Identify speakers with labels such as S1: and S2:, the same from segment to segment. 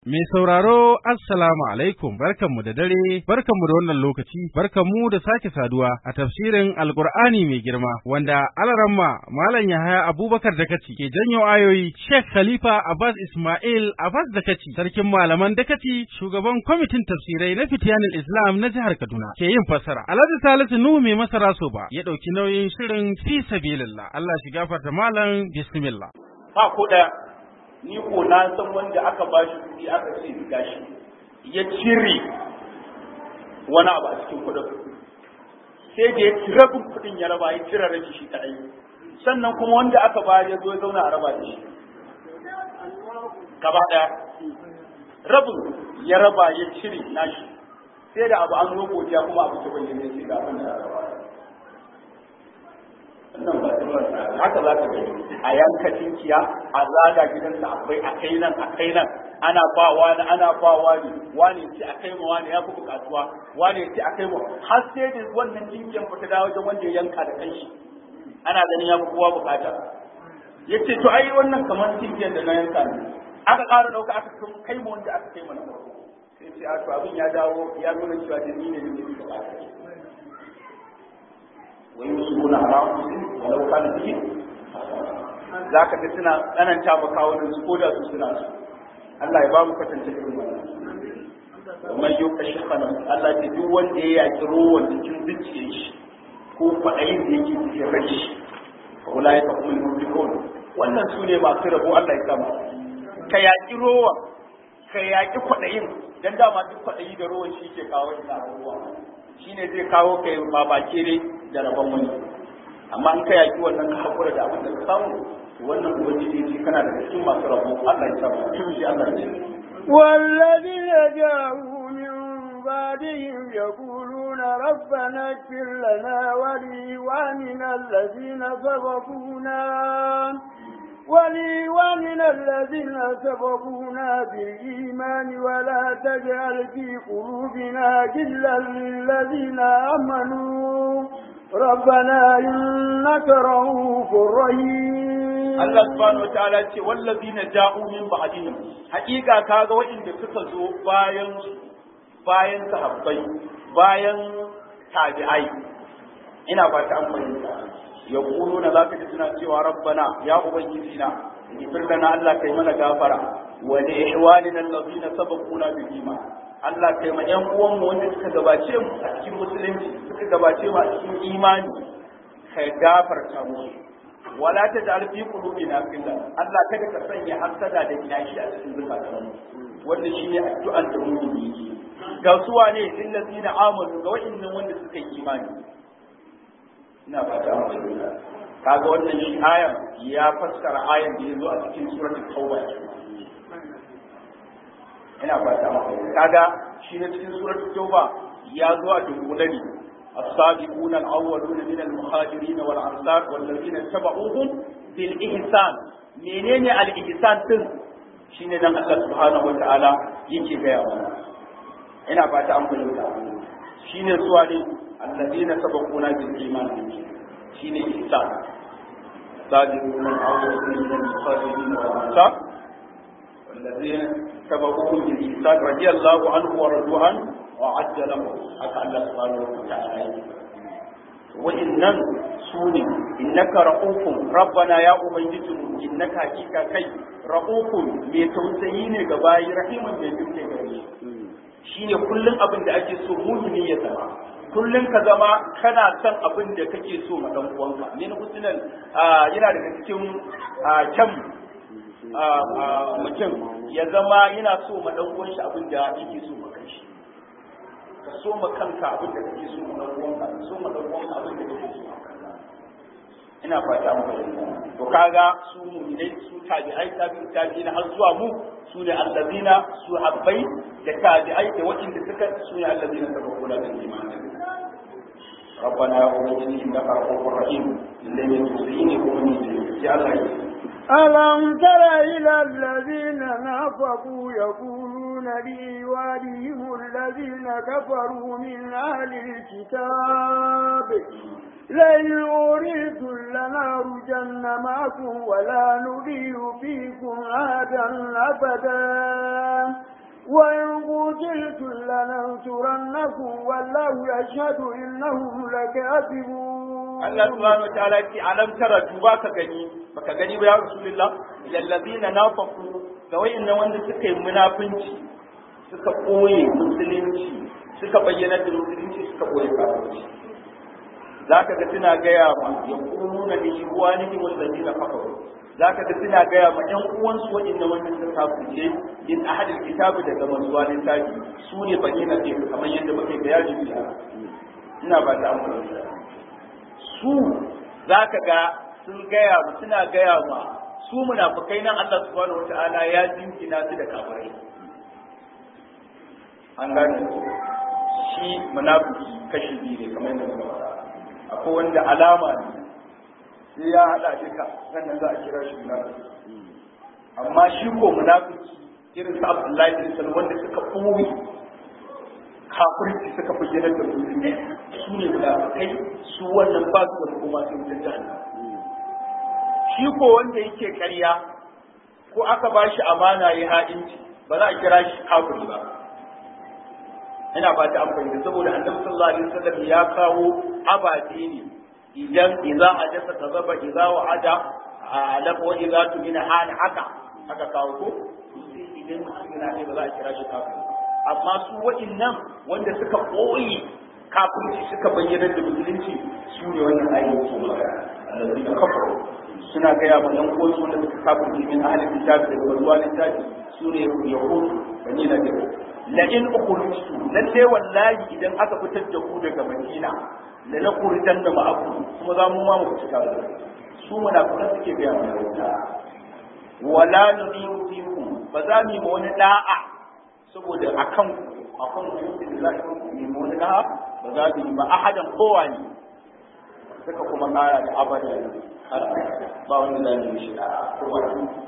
S1: Mai sauraro Assalamu alaikum barkanmu da dare barkanmu da wannan lokaci barkanmu da sake saduwa a tafsirin Alkur'ani mai girma wanda alaramma Malam Yahaya Abubakar Dakaci ke janyo ayoyi Sheikh Khalifa Abbas Ismail Abbas Dakaci sarkin malaman Dakaci shugaban kwamitin tafsirai na Fitiyanul Islam na jihar Kaduna ke yin fassara Alhaji Salisu Nuhu mai masara so ba ya dauki nauyin shirin fi sabilillah Allah shi gafarta malam bismillah
S2: ba ko daya ni ko na san wanda aka ba shi kuɗi aka ce gashi ya cire wani abu a cikin kuɗin sai da ya cire kuɗin ya raba ya cire rabi shi kadai sannan kuma wanda aka ba ya zo ya zauna a raba da shi gaba ɗaya rabin ya raba ya cire nashi sai da abu an zo godiya kuma abu ta bayyana sai ga abin da ya raba wannan ba haka za ka gani a yanka tinkiya a zaga gidansa akwai a kai nan a kai nan ana ba wani ana ba wani wani ce a kai ma wani ya fi bukatuwa wani ce a kai ma har sai da wannan tinkiyan fita da wajen wanda ya yanka da kanshi ana ganin ya fi kowa bukata ya ce to ai wannan kamar tinkiyan da na yanka ne aka ƙara ɗauka aka kai ma wanda aka kai ma na farko sai ce a to abin ya dawo ya nuna cewa da ni ne ne ke bukata ويصيبون على انفسهم ولو كان بهم za ka ga suna tsananta ma kawunan su ko da su suna su Allah ya ba mu kasance irin wannan man yau kashi kana Allah ya duk wanda ya yaki ruwan cikin zuciyar shi ko kwaɗayin da yake cikin rai shi wala ya kuma mulkon wannan su ne masu rabo Allah ya kama ka yaki ruwa ka yaki kwaɗayin dan dama duk kwaɗayi da ruwan shi ke kawo ina ruwa shine zai kawo kai babake dai da rabon wani amma in ka yaki wannan ka hakura da abin da ka samu wannan ubangiji ce kana da cikin masu rabo Allah ya samu shi Allah ya ce
S3: والذين جاءوا من بعدهم يقولون ربنا اغفر لنا ولإخواننا الذين سبقونا ولإخواننا الذين سبقونا بالإيمان ولا تجعل في قلوبنا غلا للذين آمنوا ربنا إنك رؤوف رحيم
S2: Allah subhanahu wataala ce wallazina ja'u min ba'dihim hakika kaga waɗanda suka zo bayan bayan sahabbai bayan tabi'ai ina ba ta amfani yaquluna zaka ji suna cewa rabbana ya ubangiji na ifir lana Allah kai mana gafara wa li ihwanina allazina sabaquna bil iman Allah kai ma yan uwan mu wanda suka gabace mu a cikin musulunci suka gabace mu a cikin imani kai gafarta musu wala taj'al fi qulubina ghillan Allah kada ka sanya hasada da kiyashi a cikin zukatan mu wanda shine addu'ar da mu yi ga su wane illazina amanu ga wa'annan wanda suka yi imani ina fata mu kaga wannan shi ayan ya fassara ayan da yazo a cikin suratul tauba ina fata mu kaga shi ne cikin suratul tauba ya zo a dunkulani السابقون الأولون من المهاجرين والأنصار والذين اتبعوهم بالإحسان منين الإحسان تن shine nan Allah subhanahu wa ta'ala yake gaya mana ina fata an fahimta shine suwa ne alladina sabaquna bil iman shine ihsan sabiquna al-awwaluna min al-muhajirin wal ansar والذين تبعوهم بالإحسان رضي الله عنه ورضوا عنه وعد له حتى الله سبحانه وتعالى وإنن سوني إنك رؤوف ربنا يا أبيت إنك حقيقة كي رؤوف ميتوسيين غباي رحيم ميتوسي غريش shine kullum abin da ake so mumini ya zama kullum ka zama kana son abin da kake so ma dan uwanka ne na husnan yana daga cikin kyan mutum ya zama yana so ma dan uwan shi abin da yake so ma kanshi ka so ma kanka abin da kake so ma dan uwanka ka so ma dan uwanka abin da kake so ma kanka ina fata mu fahimta to kaga su mu'minai su tabi'ai tabi'in tabi'in har zuwa mu su ne allazina su habbai da tabi'ai da waɗanda suka su ne allazina sabaquna bil iman ربنا يا أولي إنك رؤوف رحيم لن يتوسيني ومن يا الله
S3: ألم تر إلى الذين نافقوا يقولون لإيوانهم الذين كفروا من أهل الكتاب لئن أريدوا لنخرجن معكم ولا نضيع فيكم أحدا أبدا معكم والله يشهد إنهم لكاذبون
S2: Allah subhanahu wataala ya ce alam tara duba ka gani baka gani ba ya rasulullah ilal ladina nafaqu ga wayannan wanda suka yi munafunci suka koye musulunci suka bayyana da musulunci suka koye kafirci zaka ga suna gaya ma yaquluna li ikhwanihim alladhina kafaru zaka ga suna gaya ma ƴan uwansu waɗanda wanda suka kafirce in ahadil kitabi daga mazuwa littafi su ne bayyana ce kamar yadda muke bayani biya ina ba ta amfani su zaka ga sun gaya mu suna gaya ma su munafikai nan Allah subhanahu wataala ya jinkina su da kafirai an gane shi munafiki kashi biyu ne kamar yadda muka faɗa akwai wanda alama ne sai ya haɗa duka sannan za a kira shi munafiki amma shi ko munafiki irin su Abdullahi bin Salman wanda suka ɓoye kafirci suka bayyana da musulmi su ne munafikai su wannan ba su da kuma sun ta jahannam shi ko wanda yake ƙarya ko aka ba shi amana ya ha'inci ba za a kira shi kafiri ba ina ba ta amfani da saboda annabi sallallahu alaihi wasallam ya kawo ababe ne idan idza ajasa kazaba idza wa'ada alaq wa idza tumina hal haka haka kawo ko sai idan mutum yana ne ba za a kira shi kafiri amma su wa'innan wanda suka koyi kafirci suka bayyana da musulunci su ne wannan ayyukan su allazina kafaru suna gaya ma yan uwansu wanda suka kafirci min ahlil kitabi daga wazuwa littafi su ne yahudu bani na da la in ukhrijtu lalle wallahi idan aka fitar da ku daga Madina la nakhrujan da ma'akum kuma za mu ma mu fita da su munafikan suke ga mu wala nudiyu fikum ba za mu yi wani da'a saboda akan akan ku da za mu yi wani da'a ba za mu yi ba ahadan kowa ne suka kuma kara da abada ba wanda za mu yi shi da'a kowa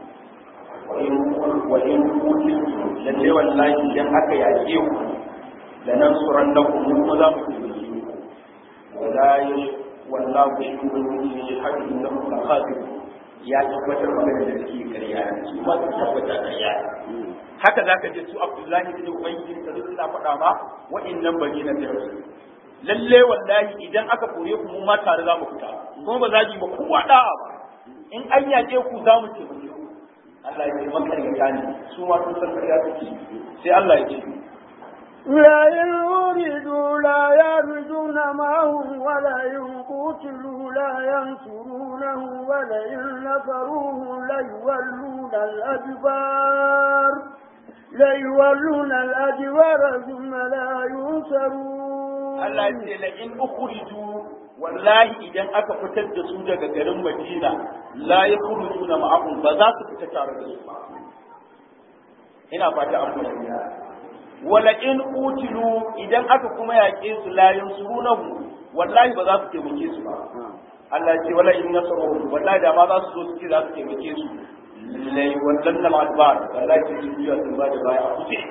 S2: wa in kutin lalle wallahi idan aka yaƙe ku da nan suran da ku mu za mu taimake ku wallahi wallahu shi ubangiji ne hadi inda ku ka khadir ya tabbatar magana da suke ƙarya su ma su tabbata ƙarya haka zaka je su Abdullahi bin Ubangiji da suna faɗa ma wa'annan bani na da lalle wallahi idan aka kore ku mu ma tare za mu fita kuma ba za ji ba kowa da'a ba in an yaƙe ku za mu taimake ku Allah ya ce makaryata ne su ma sun san ƙarya suke sai Allah ya ce
S3: لئن وردوا لا يرجون معهم ولئن قتلوا لا ينصرونه ولئن نصروه ليولون الأدبار ليولون الأدبار ثم لا ينصرون
S2: Allah ya ce la'in ukhriju wallahi idan aka fitar da su daga garin Madina la yakhrujuna ma'ahum ba za su fita tare da su ba ina fata an fahimta wala in utilu idan aka kuma yaƙe su la yansurunahu wallahi ba za su taimake su ba Allah ce wala in nasaruhu wallahi da ma za su zo su ce za su taimake su lai wallan al adbar wallahi ce su biya sun ba da baya a kuce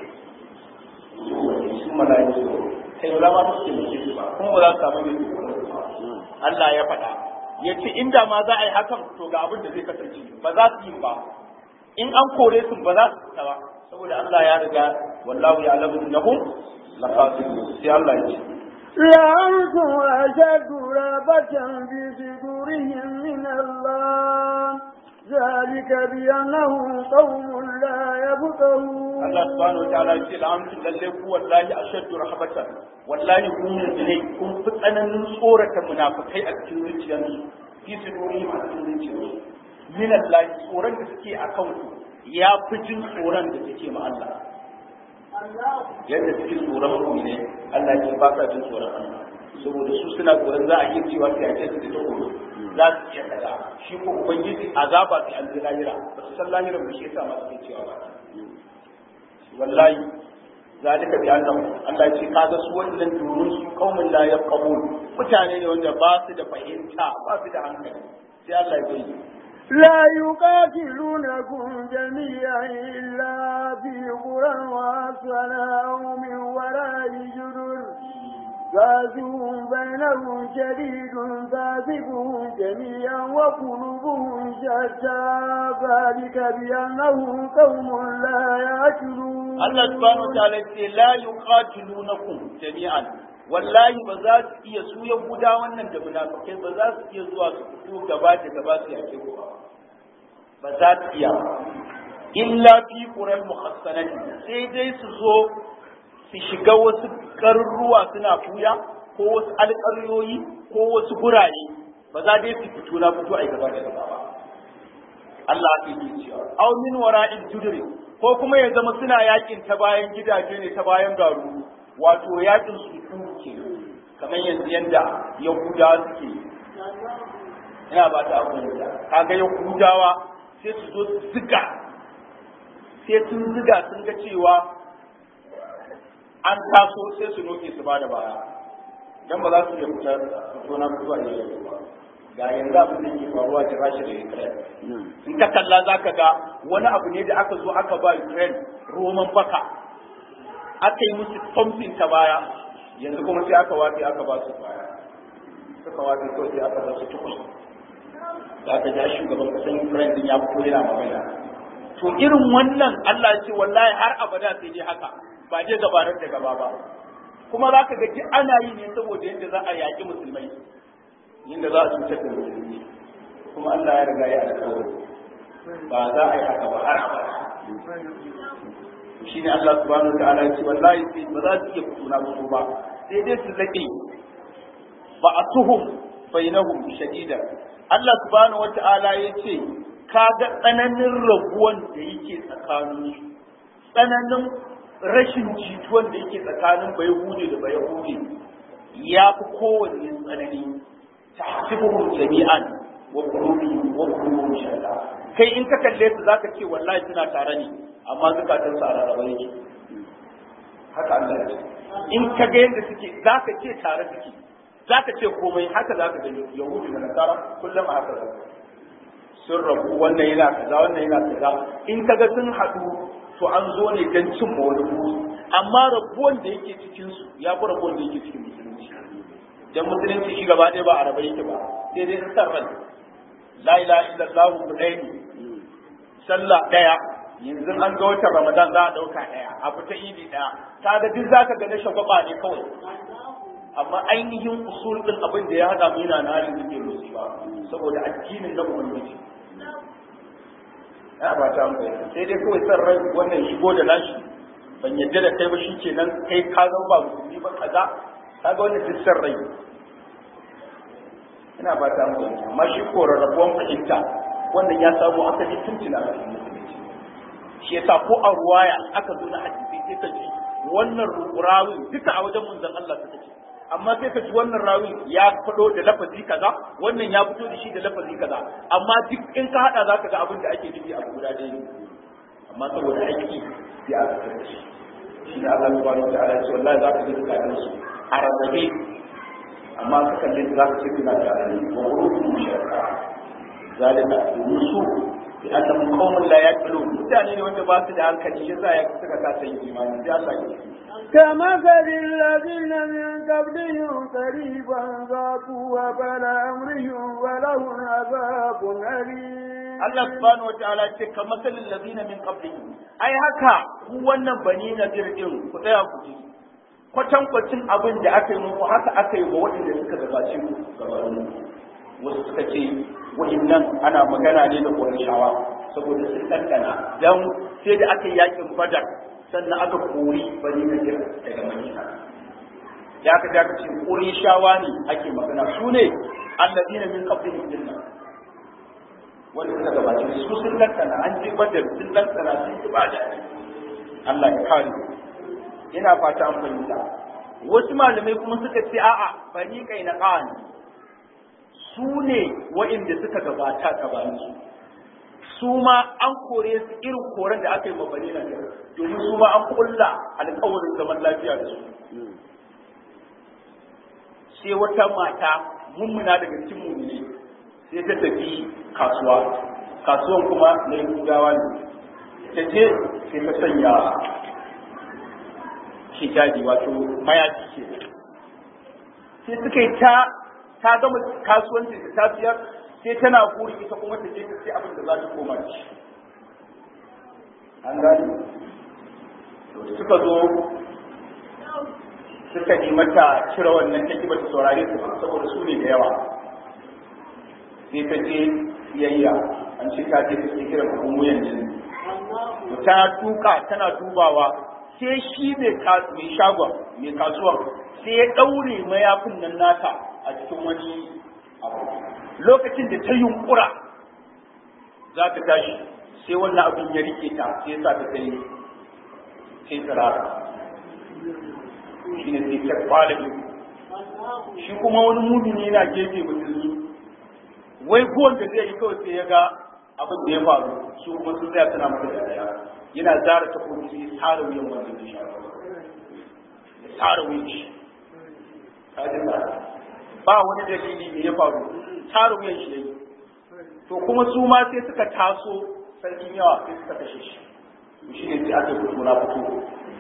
S2: su malaiku kai ba ma su taimake su ba kuma ba za su samu mai Allah ya faɗa ya ce inda ma za a yi hakan to ga abin da zai kasance ba za su yi ba in an kore su ba za su fita ba saboda Allah ya riga wallahu ya alamu innahum laqasidun sai Allah ya ce
S3: لأنتم أشد رهبة في صدورهم من الله ذلك بأنهم قوم لا يفقهون
S2: Allah subhanahu wa ta'ala ya ce la'amtu lalle ku wallahi ashaddu rahbatan wallahi ku mu'minai kun fi tsananin tsorata munafikai a cikin zuciyarsu fi sudurihim a cikin zuciyarsu min Allah tsoron da suke akan ku ya fi jin tsoron da suke ma Allah yadda suke tsoron ku ne Allah ce ba sa jin tsoron Allah saboda su suna tsoron za a iya cewa sai a ce su da tsoro za su iya kaza shi ko ubangiji azaba sai an ji lahira ba su san lahira ba shi yasa ma suke cewa ba wallahi zalika bi annahum Allah ya ce kaga su wannan domin su kaumin la yaqbul mutane ne wanda ba su da fahimta ba su da hankali sai Allah ya bayyana
S3: لا يقاتلونكم جميعا إلا في قرى وأصلا أو من وراء جدر فاسقهم بينهم شديد فاسقهم جميعا وقلوبهم شتى ذلك بأنهم قوم لا يعقلون
S2: Allah subhanahu wataala ce la yuqatilunakum jami'an wallahi ba za su iya su yahuda wannan da munafikai ba za su iya zuwa su fito gaba da gaba su yake ku ba za su iya illa fi qural muhassanati sai dai su zo su shiga wasu garuruwa suna fuya ko wasu alƙaryoyi ko wasu gurare ba za dai su fito na fito a gaba da gaba ba Allah ke yi cewa aw min wara'in judri ko kuma ya zama suna yakin ta bayan gidaje ne ta bayan garu wato yakin su ke kamar yanzu yanda yahudawa suke ina ba ta abin da kaga yahudawa sai su zo su ziga sai sun ziga sun ga cewa an taso sai su noke su ba da baya dan ba za su iya fitar fito na fito a yi ba ga yanzu abin da ke faruwa da rashi da Ukraine. In ka kalla za ka ga wani abu ne da aka zo aka ba Ukraine roman baka. Aka yi musu pumping ta baya, yanzu kuma sai aka wafi aka ba su baya. Suka wafi kawai sai aka ba su tukus. Da aka ja shugaban kasan Ukraine din ya fito yana magana. To irin wannan Allah ce wallahi har abada sai dai haka ba je gabarar da gaba ba. Kuma za ka ga ana yi ne saboda yadda za a yaƙi musulmai. inda za a cutar da musulmi kuma Allah ya riga ya alƙawari ba za a yi haka ba har abada shine Allah subhanahu wa ta'ala ya ce wallahi sai ba za su iya fituna musu ba sai dai su laƙe ba a tuhum bainahum shadida Allah subhanahu wa ta'ala ya ce ka ga tsananin rabuwan da yake tsakanin tsananin rashin jituwan da yake tsakanin bayahudi da bayahudi ya fi kowanne tsanani tahsibuhum jami'an wa qulubuhum wa qulubuhum shatta kai in ka kalle su zaka ce wallahi suna tare ne amma zakatun su a rarraba yake haka Allah ya ce in ka ga yadda suke zaka ce tare suke zaka ce komai haka zaka ga yahudu da nasara kullum a haka sun rabu wannan yana kaza wannan yana kaza in ka ga sun haɗu to an zo ne don cin wani amma rabuwan da yake cikin su ya fi rabuwan da yake cikin musulunci dan musulunci shi gaba ɗaya ba a rabai yake ba sai dai san ran la ilaha illallah ku ɗaya ne sallah ɗaya yanzu an ga watan ramadan za a ɗauka ɗaya a fita idi ɗaya kaga duk zaka ga na shagwaba ne kawai amma ainihin usul din abin da ya hada mu yana na halin da ke musu ba saboda addinin na ubangiji ya ba ta mu sai dai kawai san rai wannan shigo da nashi ban yadda da kai ba shi kenan kai ka zama ba musulmi ba kaza kaga wannan duk san rai ina ba ta mu amma shi ko rarrabuwan fahimta wannan ya samu asali tun tuna a cikin musulunci shi yasa ko a ruwaya aka zo na hadisi sai ka ji wannan rawin duka a wajen manzon Allah suka ce amma sai ka ji wannan rawi ya fado da lafazi kaza wannan ya fito da shi da lafazi kaza amma duk in ka hada zaka ga abin da ake nufi a guda ɗaya ne amma saboda aiki sai aka kare shi shi ne Allah subhanahu wa ta'ala ya ce wallahi zaka ji dukkan su a rarrabe amma ka kalle su zaka ce kuna tare ne wa ruhu musharka zalika yusu bi annahum qaumun la yaqilun mutane ne wanda ba su da hankali yasa ya suka kasa yin imani sai Allah ya ce
S3: كمثل الذين من قبلهم قريبا ذاقوا وبل أمرهم ولهم عذاب أليم
S2: Allah subhanahu wa ta'ala ce ka masalin lazina min qablihim ai haka ku wannan bani nadir din ku tsaya ku ji kwatan kwacin abin da aka yi muku haka aka yi wa waɗanda suka gabace ku gabanin wasu suka ce wa'innan ana magana ne da Qurayshawa saboda sun ɗanɗana dan sai da aka yi yakin Badar sannan aka kori bani nadir daga Madina ya aka aka ce Qurayshawa ne ake magana su ne alladina min qablihim dinnan wanda suka gabace su sun lantana an je badar sun lantana sun yi bada Allah ya kare ina fata an fahimta wasu malamai kuma suka ce a'a bani kai na ƙan su ne wa'inda suka gabata gabanin su su ma an kore su irin koren da aka yi ma bani nan domin su ma an kulla alƙawarin zaman lafiya da su sai wata mata mummuna daga cikin mummune sai ta tafi kasuwa kasuwan kuma na yahudawa ne ta je sai ta sanya hijabi wato mayafi ke sai suka yi ta ta gama kasuwanci da tafiyar sai tana buri ita kuma ta je ta sai abin da za ta koma da shi an gani suka zo suka yi mata cire wannan take bata saurare su saboda su ne da yawa sai ta je siyayya an ce ta je ta sai kiran abun wuyan jini ta tuka tana dubawa sai shi mai shagon mai kasuwan sai ya ɗaure mayafin nan nata a cikin wani abu lokacin da ta yunkura za ta tashi sai wannan abin ya rike ta sai sa ta tsaye sai tsirara shi ne sai ta kwale shi kuma wani mumini yana gefe musulmi wai kowanne da zai yi kawai sai ya ga abin da ya faru su kuma sun tsaya suna masa dariya yana zara ta kuma sai tsara wuyan wannan da shi ya tsara wuyan shi ba wani dalili ne ya faru tsara wuyan shi yayi to kuma su ma sai suka taso sarkin yawa sai suka kashe shi shi ne sai aka fito na fito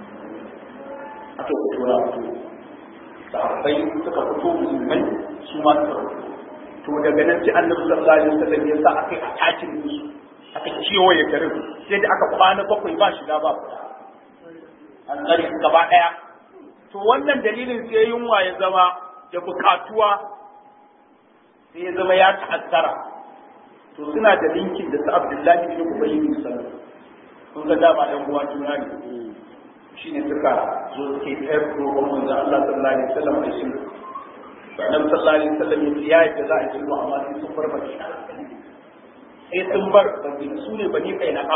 S2: aka fito na fito sahabbai suka fito musulmai su ma suka fito to daga nan sai annabi sallallahu alaihi wasallam ya sa aka yi atakin musu aka kewaye garin sai da aka kwana bakwai ba shiga ba fita an tsare gaba daya to wannan dalilin sai yunwa ya zama da bukatuwa sai ya zama ya ta'azzara to suna da linkin da su Abdullahi bin Ubay bin Salul kun ga dama ɗan uwa juna ne shine suka zo suke kai roƙon manzo Allah sallallahu alaihi wasallam da shi Annabi sallallahu alaihi wasallam ya ce ya za a yi sulhu amma sai sun bar Madina sai sun bar su ne bani kai na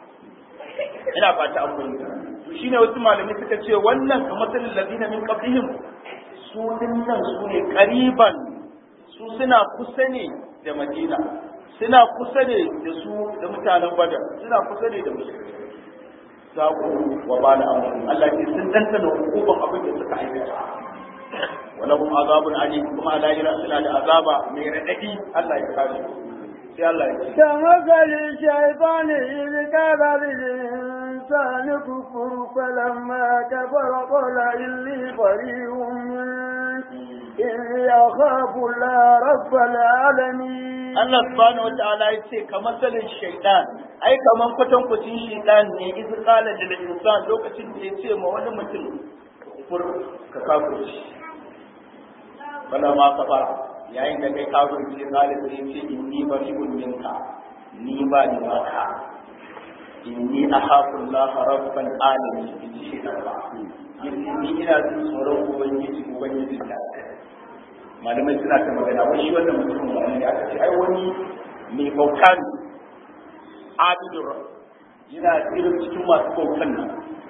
S2: ina fata an fahimta to shine wasu malamai suka ce wannan kamar salil ladina min qablihim su dinnan su ne qariban su suna kusa ne da Madina suna kusa ne da su da mutanen Badar suna kusa ne da musulmi za ku wa ba da amfani Allah ke sun dantana hukuman abin da suka aikata walahum azabun alim kuma lahira suna da azaba mai radadi Allah ya kare sai Allah ya ce
S3: كمثل الشيطان إذ قال للإنسان كفر فلما كفر قال إني بريء منك إني أخاف الله رب العالمين
S2: Allah subhanahu wata'ala ya ce ka masalin shaitan ai kaman kwatan kwacin shaitan ne iz qala lil insan lokacin da ya ce ma wani mutum kufur ka kafirci bala ma kafara yayin da kai kafirci ya qala sai ya ce inni bari'un minka ni ba ni ba ka inni akhafu Allah rabbal alamin in shi da ba ni ina jin tsoron ubangiji ubangiji da malamai suna ta magana wani wannan mutum wani ne aka ce ai wani mai bauta ne abidun yana irin cikin masu bautan nan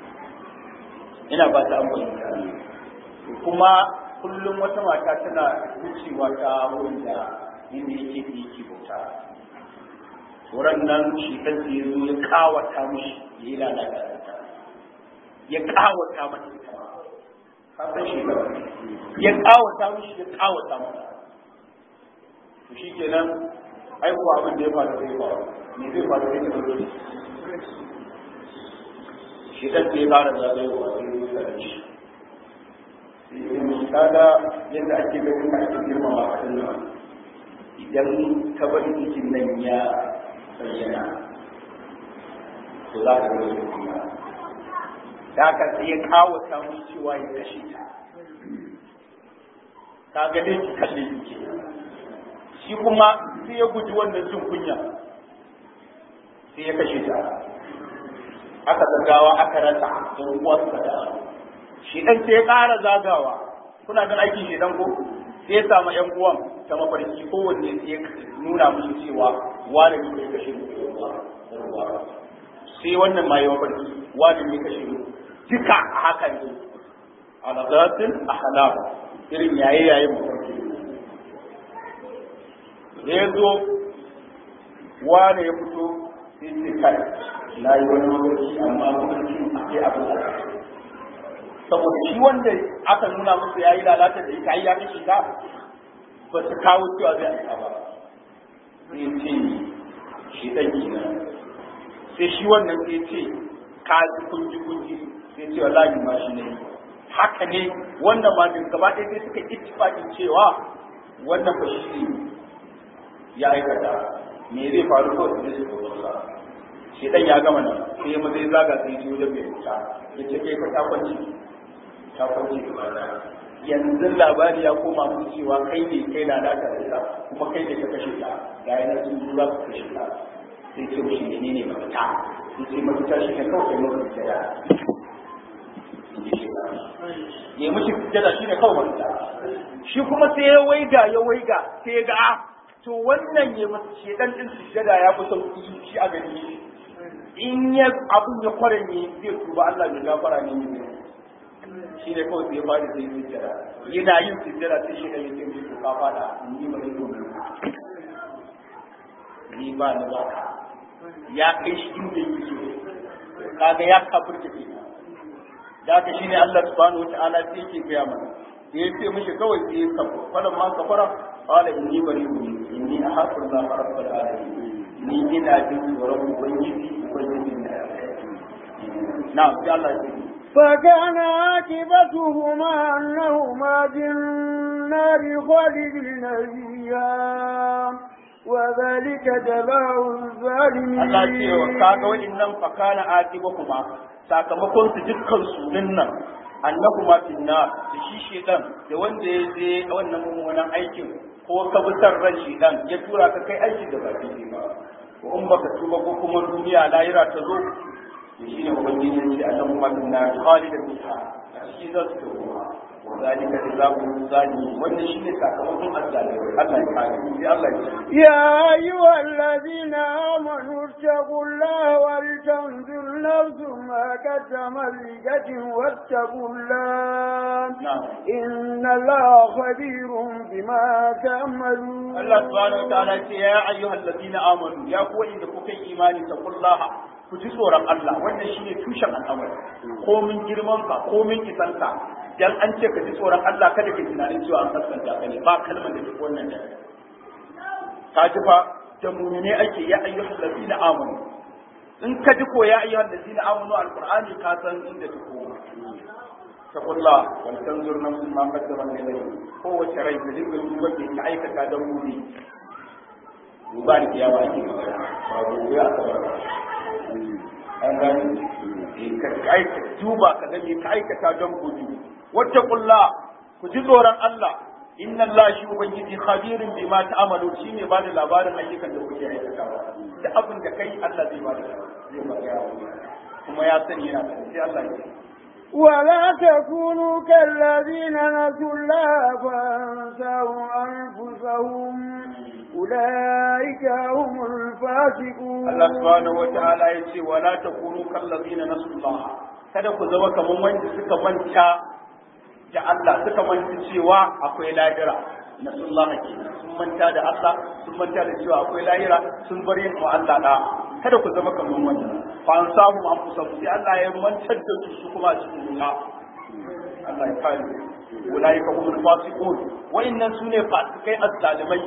S2: ina ba ta amfani kuma kullum wata mata tana wucewa ta wurin da inda yake da yake bauta wurin nan shi kansa ya zo ya kawata mishi ya yi lalata ya kawata mata kasan shi ba ya kawata mishi ya kawata mata to shi kenan ai kuwa abin da ya faru zai faru me zai faru zai faru shi dan sai fara zagayowa sai ya tsare shi kaga yadda ake ganin ka ake girmama a kan idan ka bari cikin nan ya bayyana to za ka ga kuma da haka sai ya kawo ta mu cewa ya kashe ta ta ga dai ki kalle ki shi kuma sai ya guji wannan jin kunya sai ya kashe ta aka zagawa aka rasa don uwa suka da shi dan sai ya ƙara zagawa kuna gan aikin shi dan ko sai ya samu ƴan uwan ta mafarki kowanne sai ya nuna musu cewa wani ne ya kashe mu sai wannan ma ya mafarki wani ne ya kashe mu duka a haka ne a nazaratin ahlam irin yaye yaye mafarki da ya zo wane ya fito sai ce kai na yi wani mafarki amma mafarki akwai abin da saboda shi wanda aka nuna musu ya yi lalata da ita ya kashe ta ba su kawo cewa zai aika ba sai ce shi ɗan kenan sai shi wannan sai ce ka ji kunji kunji sai ce wallahi ma shi ne haka ne wannan ma duk gaba ɗaya sai suka ittifaqin cewa wannan ba shi ya aikata me zai faru ko sai su ko shi dan ya gama nan sai ma zai zaga sai ji wajen mai wuta ya ce kai ka ta kwanci ta kwanci yanzu labari ya koma musu cewa kai ne kai na da ita kuma kai ne ka kashe ta ga yana sun zo za ku kashe ta sai ce mishi ne ne mafita sai ce mafita shi ne kawai kai mafi jada ya mishi jada shi ne kawai mafita shi kuma sai ya waiga ya waiga sai ya ga a to wannan ya masu shedan din sujjada ya fi sauki shi a gani in ya abun ya kwaranye zai tuba Allah mai gafara ne ne shi ne kawai sai ya fara sai sujjada yana yin sujjada sai shi ya ce mishi ka fada ni ba zai domin ni ba ni ba ka ya kai shi inda yake so kaga ya kafirta ke da haka shine Allah subhanahu wataala sai yake gaya mana da ya ce mishi kawai sai ya kafa falan ma kafara qala inni bari'un inni ahaqu Allah rabbul alamin ni ina jin tsoron ubangiji ubangiji na na sai Allah ya ce
S3: فكان عاقبتهما أنهما في النار خالدين فيها وذلك جزاء الظالمين
S2: Allah ce wa kaga wa'annan fakana atibahuma sakamakon su dukkan su nan annahuma finna da shi shedan da wanda ya je wannan mummunan aikin ko ka bi san ran shedan ya tura ka kai aikin da ba daidai ba ko in baka tuba ko kuma duniya lahira ta zo to shine ubangiji ya ce annahuma finna khalidan fiha shi za su tawo وذلك جزاء الظالمين wannan shine sakamakon azzalimai Allah ya kare sai Allah ya ce
S3: يا أيها الذين آمنوا اتقوا الله ولتنظر نفس ما قدمت لغد واتقوا الله
S2: نعم
S3: إن الله خبير بما تعملون
S2: Allah subhanahu wa ta'ala ce ya ayyuhal ladina amanu ya ku inda kuka yi imani taqullaha ku ji tsoron Allah wannan shine tushen al'amari ko min girman ka ko min kisan ka dan an ce ka ji tsoron Allah kada ka tunanin cewa an sassanta ka ne ba kalmar da take wannan da ka ji fa da mu'mine ake ya ayyuhal ladina amanu in ka ji ko ya ayyuhal ladina amanu alqur'ani ka san inda ta koma taqulla wal tanzur nafsun ma qaddamat ilayhi kowace rai ta dinga duba ke ta aikata don gobe duba da kiyawa ake magana ba gobe a kabar an gani ka aika duba ka ga me ka aikata don gobe wacce kulla ku ji tsoron Allah inna Allah shi ubangiji khabirun bima ta'malu shine ba da labarin ayyukan da kuke aikatawa da abin da kai Allah zai ba da zai ba kuma ya sani yana da sai Allah ya
S3: ولا تكونوا كالذين نسوا الله فانساهم أنفسهم أولئك هم الفاسقون
S2: Allah subhanahu wa ta'ala ya ce wala takunu kallazina nasullah kada ku zama kaman wanda suka manta da Allah suka manta cewa akwai lahira nasullah ke sun manta da Allah sun manta da cewa akwai lahira sun bar yin wa Allah da kada ku zama kaman wannan fa an samu an kusa sai Allah ya mantar da su su kuma a cikin duniya Allah ya kare ulaika humul fasiqun wa'annan sune fasikai azzalimai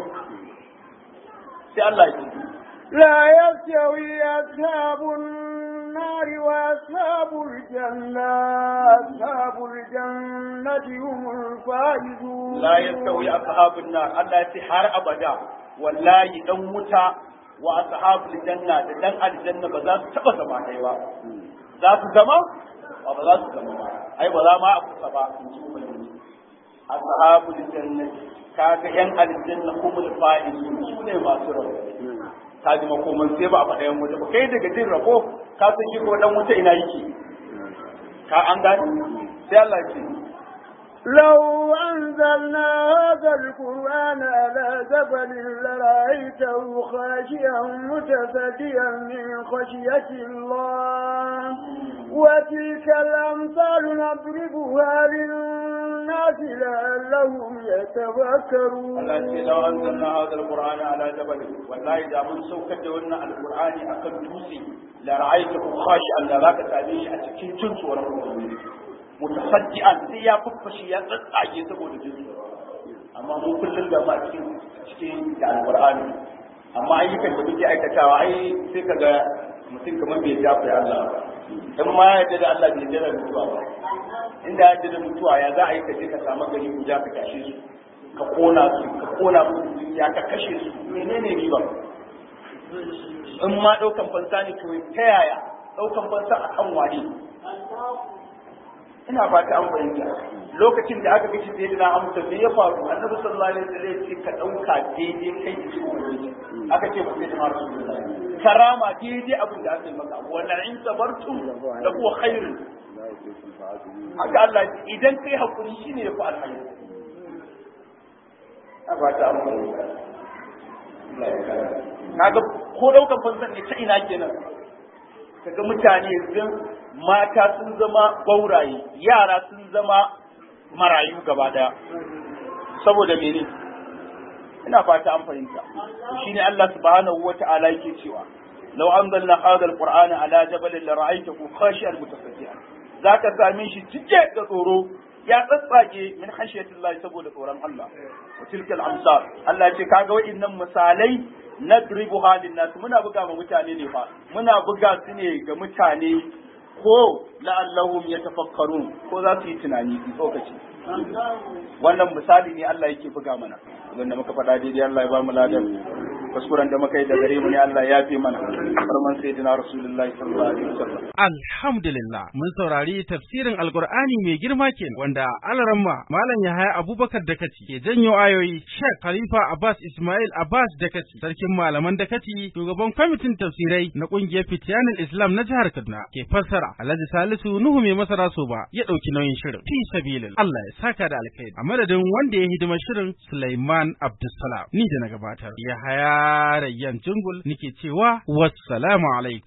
S2: sai Allah ya ce
S3: لا يستوي أصحاب النار وأصحاب الجنة أصحاب الجنة هم الفائزون
S2: la yastawi ashabun nar Allah ya ce har abada wallahi dan wuta wa ashabul janna da dan aljanna ba za su taba zama ɗaya ba za su zama ba ba za su zama ba ai ba za ma a kusa ba in ji ubangiji ashabul janna kaga yan aljanna humul faizun su ne masu rabo ka ji makoman sai ba a faɗa yan wuta ba kai daga jin rabo ka san shi ko dan wuta ina yake ka an gani sai Allah ya ce
S3: لو أنزلنا هذا القرآن على جبل لرأيته خاشعا متصديا من خشية الله وتلك الأمثال نضربها للناس لعلهم يتفكرون
S2: Allah ce law anzalna hadha alqur'ana ala jabal wallahi da mun saukar da wannan alqur'ani akan dutse la ra'aytahu khashi'an da zaka same shi a cikin jin tsoron ubangiji mutasaddian sai ya fuffashi ya tsatsage saboda jin tsoro amma mu kullum da ma cikin cikin da alqur'ani amma ayyukan da muke aikatawa ai sai kaga mutum kamar bai jafa Allah ba in ma ya yarda da Allah bai yarda da mutuwa ba inda ya yarda da mutuwa ya za a yi ka je ka samu gari guda ka tashe su ka kona su ka kona musu dukiya ka kashe su menene riba in ma daukan fansa ne to ta yaya ɗaukan fansa a kan wane ina fata an fahimta lokacin da aka gaci sai na amsa me ya faru annabi sallallahu alaihi wasallam ya ce ka ɗauka daidai kai da su aka ce mutum da rasulullahi karama daidai abin da aka yi maka wa la'in sabartum la huwa khairun haka Allah idan kai hakuri shine ya fi alkhairi a ba ta amfani kaga ko daukan fansan ne ta ina kenan kaga mutane yanzu mata sun zama gauraye yara sun zama marayu gaba daya saboda mene ina fata an fahimta shine Allah subhanahu wata'ala yake cewa law anzalna hadha alqur'ana ala jabalin la ra'aytahu khashi'an mutasaddian zaka same shi cike da tsoro ya tsatsage min khashiyatillahi saboda tsoron Allah wa tilkal amsal Allah ce kaga wa'innan misalai nadribuha linnas muna buga ma mutane ne fa muna buga su ne ga mutane ko la'allahum yatafakkarun ko za su yi tunani su tsokaci wannan misali ne Allah yake buga mana abinda muka faɗa daidai Allah ya ba mu ladan kuskuren da muka yi da gare mu ne Allah ya fi mana farman sayyidina rasulullahi sallallahu alaihi wasallam
S1: alhamdulillah mun saurari tafsirin alqur'ani mai girma ke wanda alaramma malam yahaya abubakar dakaci ke janyo ayoyi sheikh khalifa abbas ismail abbas dakaci sarkin malaman dakaci shugaban kwamitin tafsirai na kungiyar fitiyanin islam na jihar kaduna ke fassara alhaji salisu nuhu mai masara so ba ya dauki nauyin shirin fi sabilin Allah ya saka da alkhairi a madadin wanda ya hidima shirin Sulaiman Abdulsalam ni da na gabatar Yahaya Rayyan Jungul nike cewa wassalamu alaikum